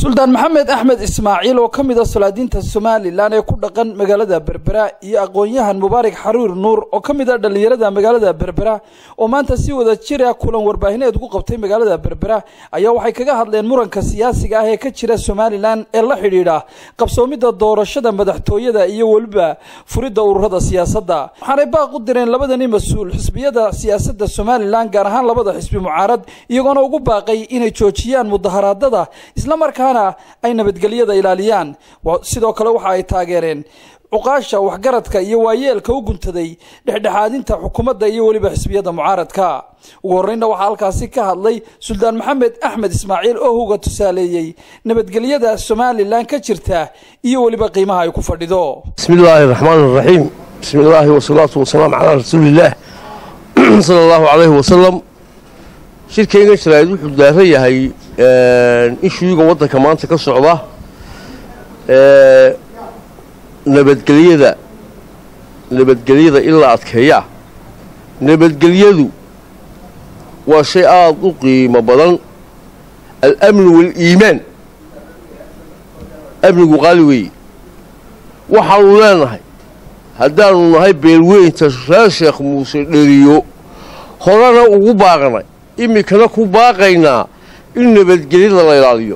suldaan maxamed axmed ismaaciil oo ka mid a salaadiinta somalilan ee ku dhaqan magaalada berbera iyo aqoon-yahan mubaarak xaruur nuur oo ka mid a dhallinyarada magaalada berbera oo maanta si wada jira kulan warbaahineed ku qabtay magaalada berbera ayaa waxay kaga hadleen muranka siyaasiga ah ee ka jira somalilan ee la xidhiidha qabsoomidda doorashada madaxtooyada iyo weliba furidda ururada siyaasadda waxaanay baaq u direen labadani mas-uul xisbiyada siyaasadda somalilan gaar ahaan labada xisbi mucaarad iyagoona ugu baaqay inay joojiyaan mudaharaadada islamarkaana ay nabadgelyada ilaaliyaan sidoo kale waxa ay taageereen cuqaasha waxgaradka iyo waayeelka u guntaday dhexdhexaadinta xukuumadda iyo weliba xisbiyada mucaaradka ugu horreynna waxaa halkaasi ka hadlay suldaan maxamed axmed ismaaciil oo huga tusaaleeyey nabadgelyada somalilan ka jirta iyo weliba qiimaha ay ku fadhido bismi illaahi raxmaan raxiim bismi illaahi wasalaatu wasalaam calaa rasuuliillaah sala allahu calayhi wasalam shirkayga jaraa'id wuxuu daaran yahay ishuuga waddanka maanta ka socda nabadgelyada nabadgelyada in la adkeeyaa nabadgelyadu waa shay aada u qiimo badan alamnu waaliimaan amnigu qaali weeye waxaanu leenahay haddaanu nahay beelweynta reer sheekh muuse dheriyo horena ugu baaqnay iminkana ku baaqaynaa in nabadgelyada la ilaaliyo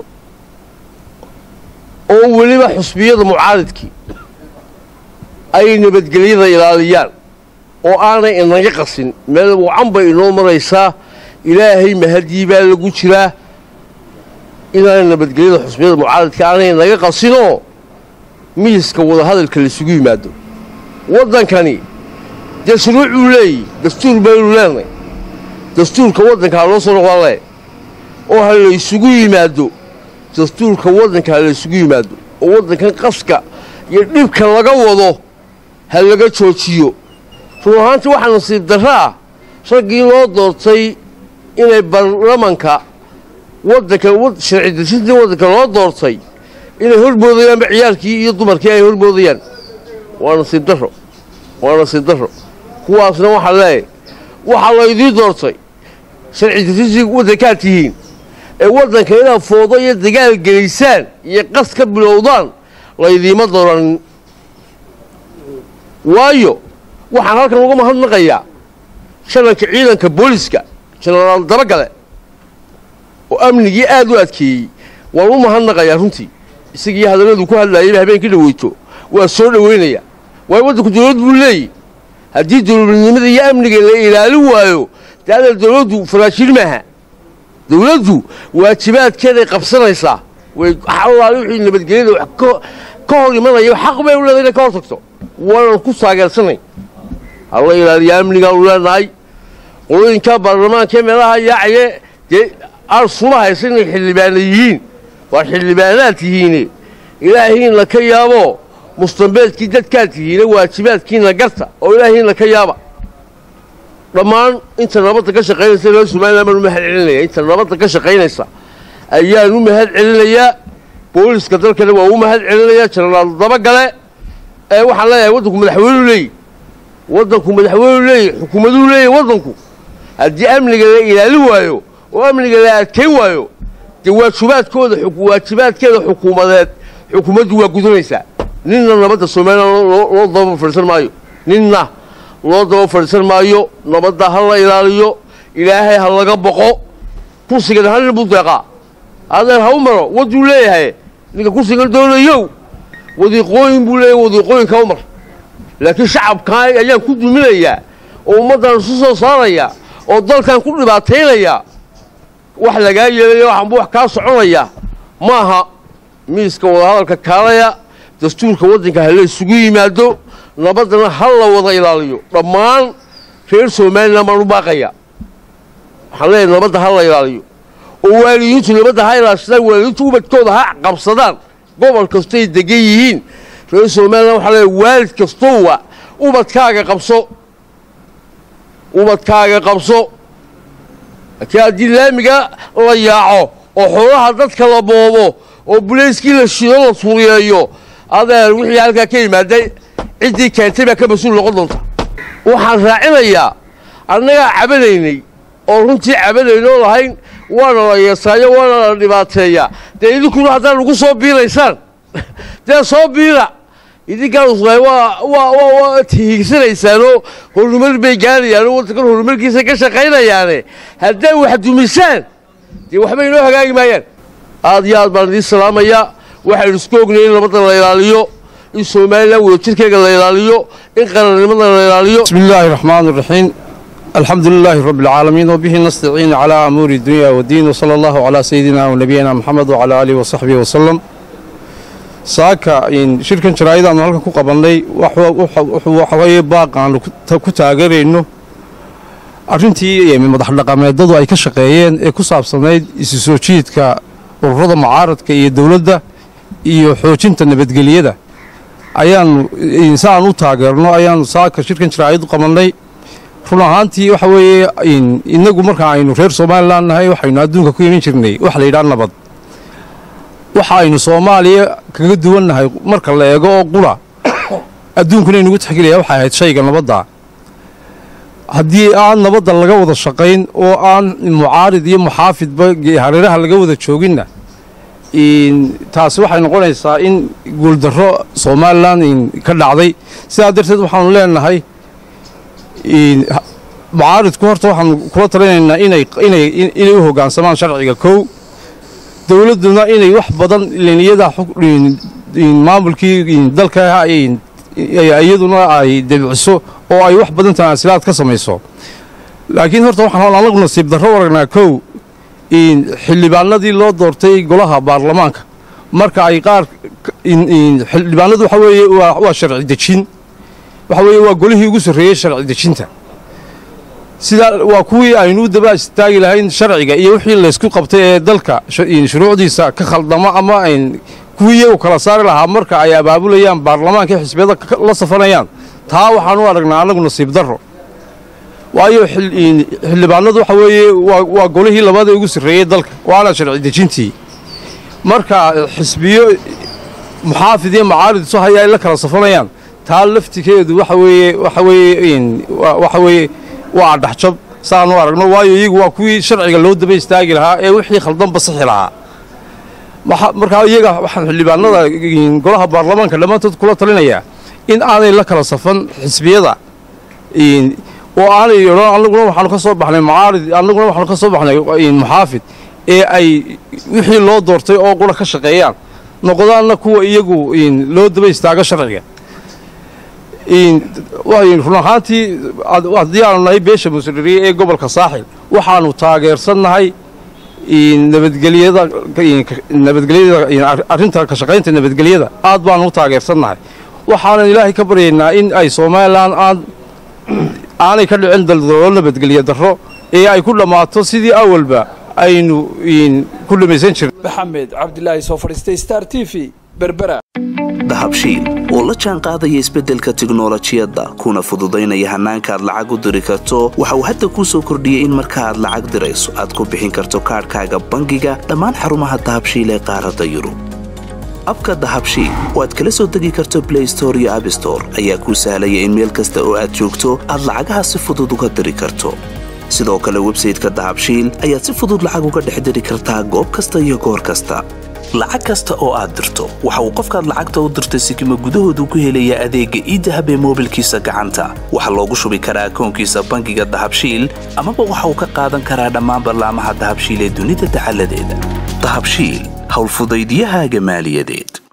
oo weliba xusbiyada mucaaridkii ay nabadgelyada ilaaliyaan oo aanay inaga qasin meel wacan bay inoo maraysaa ilaahay mahadii baa lagu jiraa inaanay nabadgelyada xusbiyada mucaaridka aanay inaga qasinoo miiska wadahadalka laisugu yimaado waddankani dee shuruucuu leeyahy dastuur baynu leenay dastuurka waddanka ha loo soo noqdaan le oo ha laysugu yimaado dastuurka waddanka ha laysugu yimaado oo waddankan qaska iyo dhibka laga wado ha laga joojiyo run ahaantii waxaa nasiib darro ah raggii loo doortay inay baarlamanka waddanka sharci dejintii waddanka loo doortay inay hormoodayaanba ciyaalkii iyo dumarkii ay hormoodayaan waa nasiib darro waa nasiib darro kuwaasna waxaa leeyahay waxaa laydii doortay sharci dejintii waddankaad tihiin ee waddanka inaad foodo iyo dagaal gelaysaan iyo qas ka bilowdaan laydiima dooranin waayo waxaan halkan uga mahadnaqayaa shalanka ciidanka booliska jenaraal dabagale oo amnigii aad u adkeeyey waan u mahadnaqayaa runtii isagii hadalladu ku hadlaayayba habeenkii dhaweyto waa soo dhowaynayaa waayo waddanku dawlad buu leeyahy haddii dawladnimada iyo amniga la ilaalin waayo dee adal dawladdu faraashiin maaha dawladdu waajibaadkeeday qabsanaysaa way allaali wixii nabadgelyada wax ka hor imanaya xaq bay u leedahay inay ka hor tagto waanan ku taageersanay halla ilaaliya amnigaanu leenahay qolooyinka baarlamaankaee meelaha yaacaye dee aan suma haysa inay xildhibaana yihiin waad xildhibaanaad tihiine ilaahiinna ka yaabo mustambeedkii dadkaad tihiine waajibaadkiinna garta oo ilaahiinna ka yaaba dhammaan inta nabadda ka shaqaynaysa reer somalilan baan u mahad celinaya inta nabadda ka shaqaynaysa ayaan u mahad celinayaa booliska dalkana waa u mahad celinayaa jenaraal dabagale ee waxaan leeyahay waddanku madaxweynuu leeyahy waddanku madaxweynuu leeyahy xukuumaduu leeyahy waddanku haddii amniga la ilaalin waayo oo amniga la adkayn waayo dee waajibaadkooda waajibaadkeeda xukuumadeed xukuumaddu waa gudanaysaa ninna nabadda somalilan loo daba fadhiisan maayo ninna loo daba fadhiisan maayo nabadda ha la ilaaliyo ilaahay ha laga boqo kursigan halin buu deeqaa adeer ha u maro wadduu leeyahay ninka kursigan doonayow wadiiqooyin buu leeyahay wadiiqooyinka u mar laakiin shacabkaa ayaan ku duminayaa oo ummaddan isu soo saarayaa oo dalkan ku dhibaataynayaa wax lagaa yeelaya waxaanbu wax kaa soconaya maaha miiska wadahadalka kaalaya dastuurka waddanka ha la isugu yimaado nabaddana ha la wada ilaaliyo dhammaan reer somalilan baan u baaqayaa waxaan leeyahay nabadda ha la ilaaliyo oo waalidiintu nabadda ha ilaashadaan waalidiintu ubadkooda ha qabsadaan gobol kastoay degan yihiin reer somalilan waxaa leeyahay waalid kastowa ubadkaaga qabso ubadkaaga qabso laakiin haddii laamiga la yaaco oo xoolaha dadka la boobo oo bulayskii la shido la tuuriyeeyo adeer wixii halkaa ka yimaaday ciddii keentay baa ka mas-uul noqon doonta waxaan raacinayaa annagaa cabanaynay oo runtii cabanaynoo lahayn waana la yeesaayo waana la dhibaateeyaa dee idinkuna haddaad ugu soo biiraysaan dee soo biira idinkaan usqaay waa waa waa waa tihiigsanaysaanoo horumar bay gaarayaanoo waddankan horumarkiisa ka shaqaynayaane hadday wax dumisaan dee waxba inoo hagaagi maayaan aad iyo aad baan idiin salaamayaa waxaynu isku ognay in nabadda la ilaaliyo in somalilan wadajirkeega la ilaaliyo in qarannimada la ilaaliyo بسم الله الرحمن الرحيم الحمد لله رب العالمين وبه نستعين على أمور الدنيا والدين وصلى الله على سيدنا ونبينا محمد وعلى آله وصحبه وسلم saaka shirkan jaraa'id aanu halkan ku qabannay waxa weeye baaq aanu ku taageerayno arrintii madax dhaqameedadu ay ka shaqeeyeen ee ku saabsanayd isu soo jiidka ururada mucaaradka iyo dowladda iyo xoojinta nabadgelyada ayaanu si aan u taageerno ayaanu saaka shirkan jaraa'id u qabannay run ahaantii waxa weeye innagu marka aynu reer somalilan nahay waxaynu adduunka ku iman jirnay waxa la yidhaha nabad waxa aynu soomaaliya kaga duwannahay marka la eego oo qura adduunkuna inugu tixgelaya waxay ahayd shayga nabadda haddii aan nabadda laga wada shaqayn oo aan mucaarid iyo muxaafidba hareeraha laga wada jooginna taasi waxay noqonaysaa in guuldarro somalilan ka dhacday sidaa darteed waxaanu leenahay mucaaridku horta waxaanu kula talinaynaa inay u hoggaansamaan sharciga kow dowladduna inay wax badan liniyada maamulkii dalka iyaduna ay debiciso oo ay wax badan tanaasilaad ka samayso laakiin horta waxaan anagu nasiib darro waragnaa kow xildhibaanadii loo doortay golaha baarlamaanka marka ay qaar xildhibaanadu waxa weeye waa sharci dejin waxa weeye waa golihii ugu sarreeyey sharci dejinta sidaa waa kuwii aynu u daba istaagi lahayn sharciga iyo wixii laysku qabtay ee dalka shuruucdiisa ka khaldamo ama kuwii iyagu kala saari lahaa marka ay abaabulayaan baarlamaanka xisbiyada la safanayaan taa waxaan u aragnaa annagu nasiib darro waayo xildhibaanadu waxa weeye waa golihii labada ugu sarreeyey dalka waana sharci dejintii marka xisbiyo muxaafid iyo mucaarid isu haya ay la kala safanayaan taa laftikeedu waxa weeye waxa weeye waxa weeye waa adhaxjab saanu aragno waayo iyagu waa kuwii sharciga loo daba istaagi lahaa ee wixii khaldanba sixi lahaa markaa iyaga waxaan xildhibaanada golaha baarlamaanka dhammaantood kula talinayaa in aanay la kala safan xisbiyada oo aanay odhan annaguna waxaanu ka soo baxnay mucaarid annaguna waxaanu ka soo baxnay muxaafid ee ay wixii loo doortay oo qura ka shaqeeyaan noqdaanna kuwa iyagu loo daba istaago sharciga run ahaantii haddii aanu nahay beesha musliriye ee gobolka saaxil waxaanu taageersannahay nabadgelyada nabadgelyada arrinta ka shaqaynta nabadgelyada aad baanu u taageersannahay waxaanan ilaahay ka baryaynaa in ay somalilan aan aanay ka dhicin daldalo nabadgelyo darro ee ay ku dhammaato sidii awalba aynu ku dhamaysan jirnay maxamed cabdilaahi soo fadhiistay star t v berbera dahabshiil oo la jaan qaadaya isbeddelka tiknolojiyadda kuna fududaynaya hannaanka aad lacag u diri karto waxa uu hadda kuu soo kordhiyey in marka aad lacag dirayso aad ku bixin karto kaadhkaaga bangiga dhammaan xarumaha dahabshiil ee qaaradda yurub abka dahabshiil oo aad kala soo degi karto blay store iyo abstore ayaa kuu sahlaya in meel kasta oo aad joogto aad lacagaha si fudud uga diri karto sidoo kale websayteka dahabshiil ayaad si fudud lacag uga dhex diri kartaa goob kasta iyo goor kasta lacag kasta oo aad dirto waxa uu qofkaad lacagta u dirtay sikima gudahoodu ku helayaa adeegga iidahab ee moobilkiisa gacanta waxaa loogu shubi karaa akoonkiisa bangiga dahabshiil amaba waxa uu ka qaadan karaa dhammaan ballaamaha dahabshiil ee dunida dacaladeeda dahabshiil howlfudaydyahaaga maaliyadeed